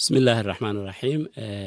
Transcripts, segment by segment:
bismi illaahi araxmaan iraxiim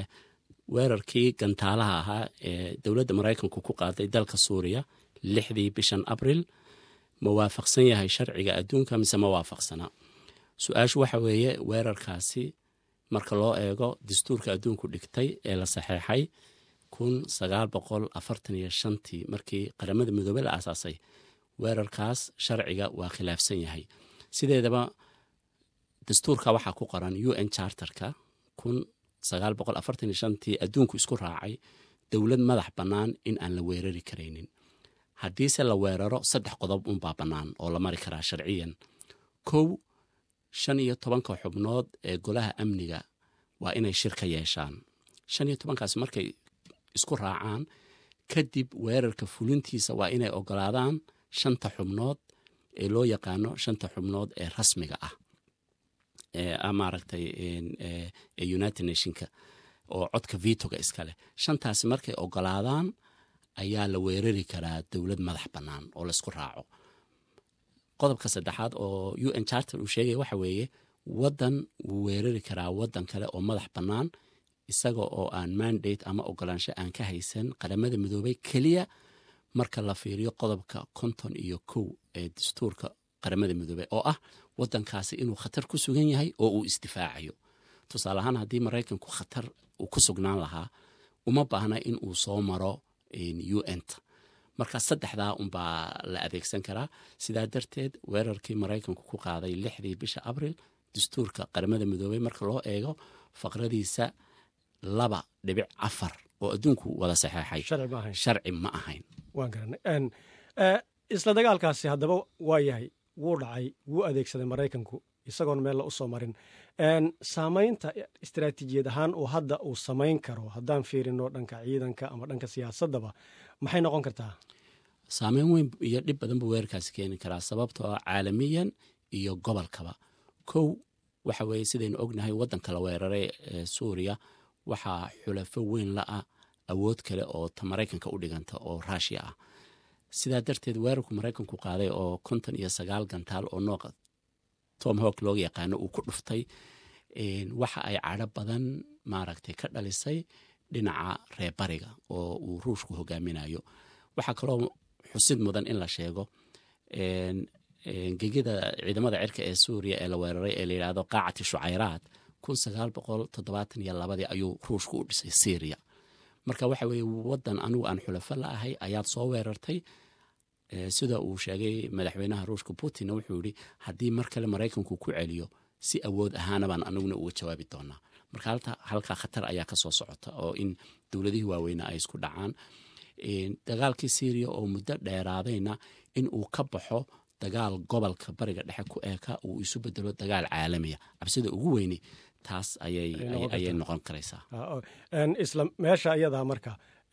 weerarkii gantaalaha ahaa ee dowladda maraykanku ku qaaday dalka suuriya lixdii bishan abril ma waafaqsan yahay sharciga adduunka mise ma waafaqsana su-aashu waxa weeye weerarkaasi marka loo eego dastuurka adduunku dhigtay ee la saxeexay kun sagaal boqol afartan iyo shantii markii qaramada midoobey la aasaasay weerarkaas sharciga waa khilaafsan yahay sideedaba dastuurka waxaa ku qoran u n charterka kun sagaal boqol afartan iyo shantii adduunku isku raacay dowlad madax bannaan in aan la weerari karaynin haddiise la weeraro saddex qodob unbaa bannaan oo la mari karaa sharciyan kow shan iyo tobanka xubnood ee golaha amniga waa inay shir ka yeeshaan shan iyo tobankaas markay isku raacaan kadib weerarka fulintiisa waa inay ogolaadaan shanta xubnood ee loo yaqaano shanta xubnood ee rasmiga ah maaragtay united nationka oo codka vitoga iskaleh shantaasi markay ogolaadaan ayaa la weerari karaa dowlad madax bannaan oo laysku raaco qodobka saddexaad oo u n charter uu sheegaya waxa weeye waddan wuu weerari karaa waddan kale oo madax bannaan isaga oo aan mandate ama ogolaansho aan ka haysan qaramada midoobey keliya marka la fiiriyo qodobka konton iyo kow ee dastuurka qaramada midoobey oo ah waddankaasi inuu khatar ku sugan yahay oo uu isdifaacayo tusaale ahaan haddii maraykanku khatar uu ku sugnaan lahaa uma baahna in uu soo maro u n-ta marka saddexdaa unbaa la adeegsan karaa sidaa darteed weerarkii maraykanku ku qaaday lixdii bisha abril dastuurka qaramada midoobey marka loo eego faqradiisa laba dhibic afar oo adduunku wada saxeexay sharci ma ahayn waan garanay isla dagaalkaasi haddaba waa yahay wuu dhacay wuu adeegsaday maraykanku isagoon meel la u soo marin saamaynta istaraatiijiyad ahaan uu hadda uu samayn karo haddaan fiirino dhanka ciidanka ama dhanka siyaasaddaba maxay noqon kartaa saameyn weyn iyo dhib badan buu weerarkaasi keeni karaa sababtoo ah caalamiyan iyo gobolkaba kow waxa weeye sidaynu ognahay waddanka la weeraray ee suuriya waxaa xulafo weyn la-ah awood kale oo ta maraykanka u dhiganta oo ruushiya ah sidaa darteed weerarku maraykanku qaaday oo konton iyo sagaal gantaal oo nooqa tom hawk looga yaqaano uu ku dhuftay waxa ay cadho badan maaragtay ka dhalisay dhinaca reebariga oo uu ruushku hogaaminayo waxaa kaloo xusid mudan in la sheego gegida ciidamada cirka ee suuriya ee la weeraray ee layidhaahdo qaacati shucayraad kun sagaal boqol toddobaatan iyo labadii ayuu ruushku u dhisay syriya marka waxa weeye waddan anigu aan xulafo la ahay ayaad soo weerartay sida uu sheegay madaxweynaha ruushka putin wuxuu yihi haddii mar kale maraykanku ku celiyo si awood ahaana baan aniguna uga jawaabi doonaa marka halkaa khatar ayaa kasoo socota oo in dowladihii waaweyne ay isku dhacaan dagaalkii syriya oo muddo dheeraadayna in uu ka baxo dagaal gobolka bariga dhexe ku eeka uu isu bedelo dagaal caalamiya cabsida ugu weyni taas ayay noqon karaysaa isla meesha iyadaa marka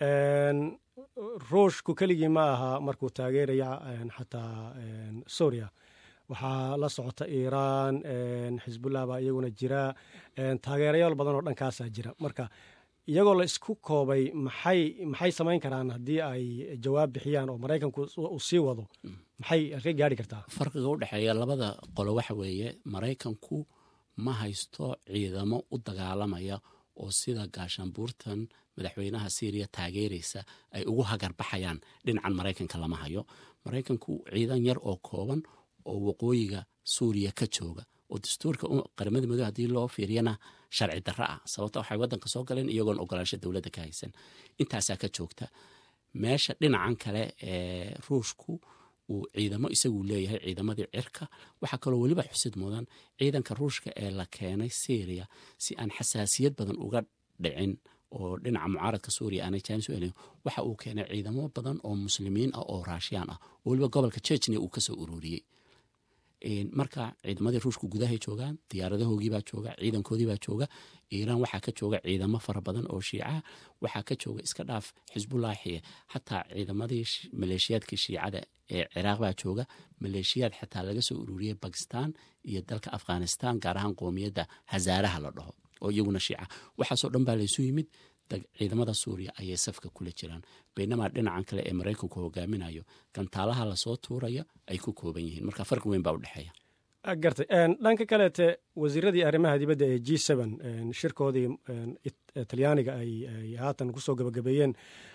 ruushku keligii ma aha markuu taageeraya xataa suuriya waxaa la socota iiraan xisbullah baa iyaguna jira taageerayaal badan oo dhankaasaa jira marka iyagoo la isku koobay maxay maxay samayn karaan haddii ay jawaab bixiyaan oo maraykanku uu sii wado maxay halkay gaari kartaa farqiga u dhexeeya labada qolo waxa weeye maraykanku ma haysto ciidamo u dagaalamaya oo sida gaashaanbuurtan madaxweynaha syriya taageeraysa ay ugu hagarbaxayaan dhinacan maraykanka lama hayo maraykanku ciidan yar oo kooban oo waqooyiga suuriya ka jooga oo dastuurka qaramada midobe haddii loo fiiriyana sharci darro ah sababta waxay waddanka soo galeen iyagoon ogolaansho dowladda ka haysan intaasaa ka joogta meesha dhinacan kale ee ruushku uu ciidamo isagu leeyahay ciidamadii cirka waxaa kaloo weliba xusid mudan ciidanka ruushka ee la keenay syriya si aan xasaasiyad badan uga dhicin oo dhinaca mucaaradka suuriya aanay jaanis u elin waxa uu keenay ciidamo badan oo muslimiin ah oo raashiyaan ah oo weliba gobolka jejnia uu kasoo ururiyey marka ciidamadii ruushku gudahay joogaan diyaaradahoogii jooga ciidankoodiibaa jooga iiraan waxaa ka jooga ciidamo fara badan oo shiicaha waxaa ka jooga iska dhaaf xisbullaahi xataa ciidamadii maleeshiyaadkii shiicada ee ciraaq baa jooga maleeshiyaad xataa laga soo ururiyey bakistan iyo dalka afghanistan gaar ahaan qoomiyadda hazaaraha la dhaho oo iyaguna shiica waxaasoo dhan baa laysu yimid ciidamada suuriya ayay safka kula jiraan baynamaa dhinacan kale ee maraykanku hogaaminayo gantaalaha lasoo tuuraya ay ku kooban yihiin marka farqi weyn baa u dhexeeya gartay dhanka kaleete wasiiradii arrimaha dibadda ee g shirkoodii talyaaniga ay haatan kusoo gabagabeeyeen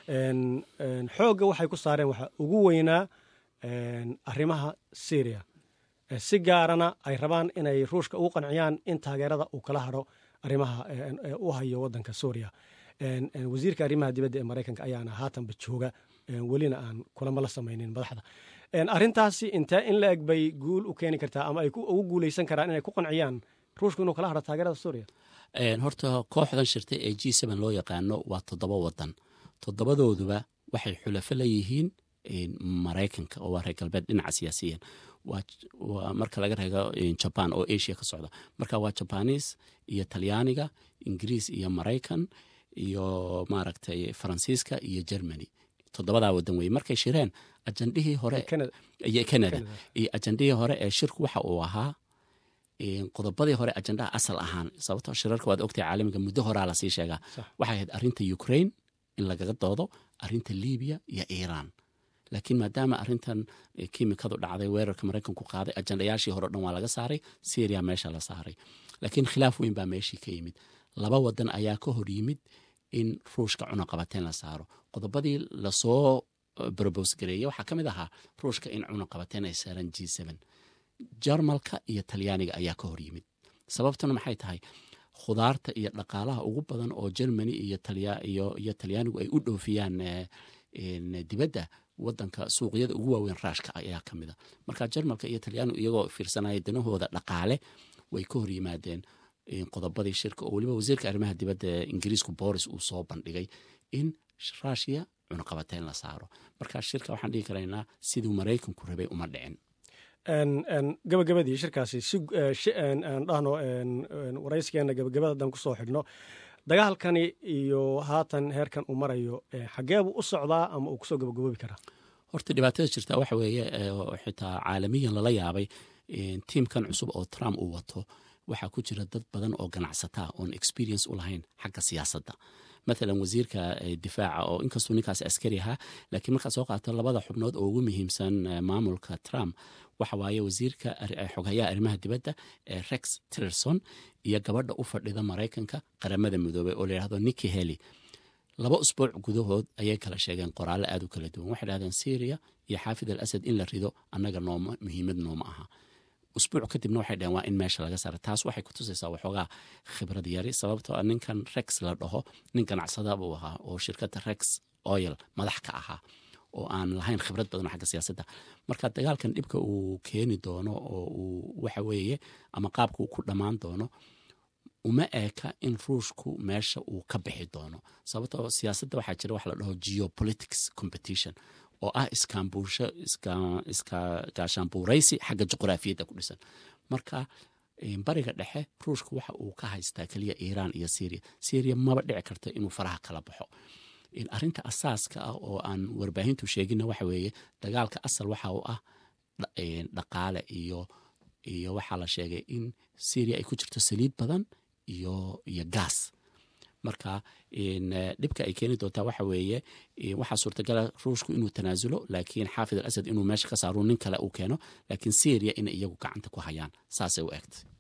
xoogga waxay ku saareen waxa ugu weynaa arrimaha syria si gaarana ay rabaan inay ruushka ugu qanciyaan in taageerada uu kala haro arrimaha u hayo wadanka suuriya wasiirka arrimaha dibadda ee maraykanka ayaana haatanba jooga welina aan kulamo la samaynin madaxda arrintaasi intee in la eg bay guul u keeni kartaa ama ay ugu guuleysan karaan inay ku qanciyaan ruushku inuu kala haro taageerada suuriya horta kooxdan shirtay ee g loo yaqaano waa toddoba wadan toddobadooduba waxay xulafo leeyihiin maraykanka oo waa reer galbeed dhinaca siyaasiyan waa marka laga reego jaban oo asia ka socda marka waa jabanis iyo talyaaniga ingiriis iyo maraykan iyo maaragtay faransiiska iyo germany toddobadaa wadan weye markay shireen ajandhihii hore iyo canada iyo ajandhihii hore ee shirku waxa uu ahaa qodobadii hore ajandaha asal ahaan sababto shirarka waad ogtahay caalamiga muddo horaa lasii sheegaa waxay ahayd arrinta ukraine in lagaga doodo arrinta libiya iyo iran laakiin maadaama arrintan kiimikadu dhacday weerarka maraykanku qaaday ajandayaashii hore o dhan waa laga saaray syria meesha la saaray laakiin khilaaf weyn baa meeshii ka yimid laba wadan ayaa ka hor yimid in ruushka cunaqabateyn la saaro qodobadii lasoo brobos gareeyey waxaa ka mid ahaa ruushka in cunaqabateyn ay saaran g jarmalka iyo talyaaniga ayaa ka hor yimid sababtuna maxay tahay khudaarta iyo dhaqaalaha ugu badan oo germany iyo talyaanigu ay u dhoofiyaan dibadda wadanka suuqyada ugu waaweyn raashka ayaa ka mida marka jarmalka iyo talyaanigu iyagoo fiirsanaya danahooda dhaqaale way ka hor yimaadeen qodobadii shirka oo weliba wasiirka arrimaha dibadda ee ingiriisku boris uu soo bandhigay in rushia cunaqabateyn la saaro marka shirka waxaan dhigi karaynaa siduu maraykanku rabay uma dhicin gabagabadii shirkaasi si aan dhahno waraysigeena gabagabada haddaan kusoo xidhno dagaalkani iyo haatan heerkan uu marayo xageebuu u socdaa ama uu kusoo gabagaboobi karaa horta dhibaatada jirta waxa weeye xitaa caalamiyan lala yaabay tiimkan cusub oo trump uu wato waxaa ku jira dad badan oo ganacsataa oon experience u lahayn xagga siyaasadda maalan wasiirka difaaca oo inkastuu ninkaas askari ahaa laakiin markaad soo qaato labada xubnood oo ugu muhiimsan maamulka trump waxa waaye wasiirka xoghayaha arrimaha dibadda ee rex tillerson iyo gabadha u fadhida maraykanka qaramada midoobey oo layidhahdo niki heli laba usbuuc gudahood ayay kala sheegeen qoraallo aad u kala duwan waxay dhahdeen syria iyo xaafid al asad in la rido annaga nooma muhiimad nooma aha usbuuc kadibna waxay dhaheen waa in meesha laga saara taas waxay ku tusaysaa waxoogaa khibrad yari sababtoo a ninkan rex la dhaho nin ganacsada buu ahaa oo shirkadda rex oil madax ka ahaa oo aan lahayn khibrad badan xagga siyaasadda marka dagaalkan dhibka uu keeni doono oo uu waxa weeye ama qaabka uu ku dhammaan doono uma eeka in ruushku meesha uu ka bixi doono sababtoo siyaasadda waxaa jira wax la dhaho geopolitics competition oo ah iskaambuusho gaashaanbuuraysi xagga juqraafiyadda ku dhisan marka bariga dhexe ruushka waxa uu ka haystaa keliya iiraan iyo syria syria maba dhici karta inuu faraha kala baxo arrinta asaaska ah oo aan warbaahintu sheegina waxa weeye dagaalka asal waxa uu ah dhaqaale iyo iyo waxaa la sheegay in syria ay ku jirto saliid badan iyo iyo gaas marka dhibka ay keeni doontaa waxa weeye waxaa suurtagala ruushku inuu tanaasulo laakiin xaafid al asad inuu meesha ka saaro nin kale uu keeno laakiin syria inay iyagu gacanta ku hayaan saasay u egtay